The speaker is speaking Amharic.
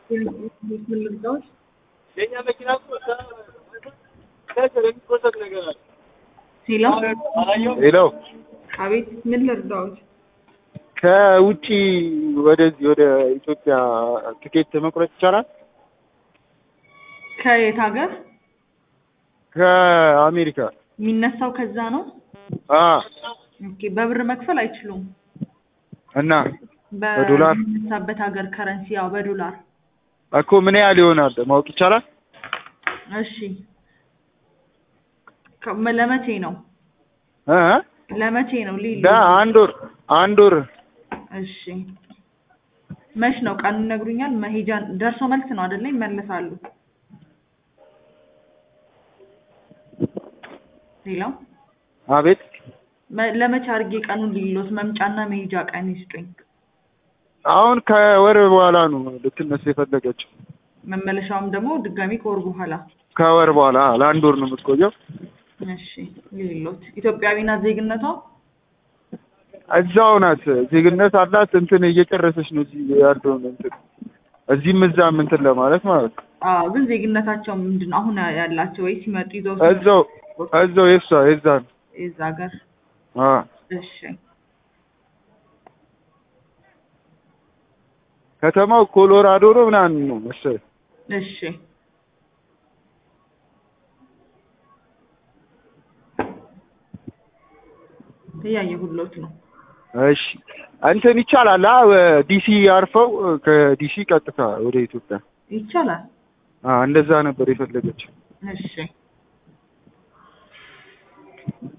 ምን ልርዳዎት? የኛ መኪና እኮ ከስር የሚቆሰጥ ነገር አለ። ሄሎ ሄሎ አቤት፣ ምን ልርዳዎት? ከውጪ ወደዚህ ወደ ኢትዮጵያ ትኬት መቁረጥ ይቻላል? ከየት ሀገር ከአሜሪካ የሚነሳው? ከዛ ነው። አ ኦኬ፣ በብር መክፈል አይችሉም። እና በዶላር? በሚነሳበት ሀገር ከረንሲ፣ ያው በዶላር። እኮ ምን ያህል ይሆናል ማወቅ ይቻላል? እሺ፣ ከ- ለመቼ ነው? እ ለመቼ ነው? ሊል አንድ ወር አንድ ወር እሺ፣ መች ነው ቀኑን ይነግሩኛል? መሄጃ ደርሶ መልስ ነው አይደለ? ይመለሳሉ። ሄሎ አቤት መ- ለመቼ አድርጌ ቀኑን ሊሎት መምጫና መሄጃ ቀን ይስጡኝ። አሁን ከወር በኋላ ነው ልትነሳ የፈለገችው። መመለሻውም ደግሞ ድጋሚ ከወር በኋላ። ከወር በኋላ ለአንድ ወር ነው የምትቆየው። እሺ ሊሎት ኢትዮጵያዊ ናት ዜግነቷ? እዛው ናት፣ ዜግነት አላት። እንትን እየጨረሰች ነው እዚህ ያለውን እንትን እዚህም እዛም እንትን ለማለት ማለት ነው። አዎ፣ ግን ዜግነታቸው ምንድን ነው አሁን ያላቸው ወይ ሲመጡ ይዘው እዛው እዛው የሷ የዛ ነው። የዛ ሀገር? አ እሺ ከተማው ኮሎራዶ ነው ምናምን ነው መሰለኝ። እሺ እያየሁሎት ነው። እሺ እንትን ይቻላል። አ ዲሲ አርፈው ከዲሲ ቀጥታ ወደ ኢትዮጵያ ይቻላል። አ እንደዛ ነበር የፈለገችው። እሺ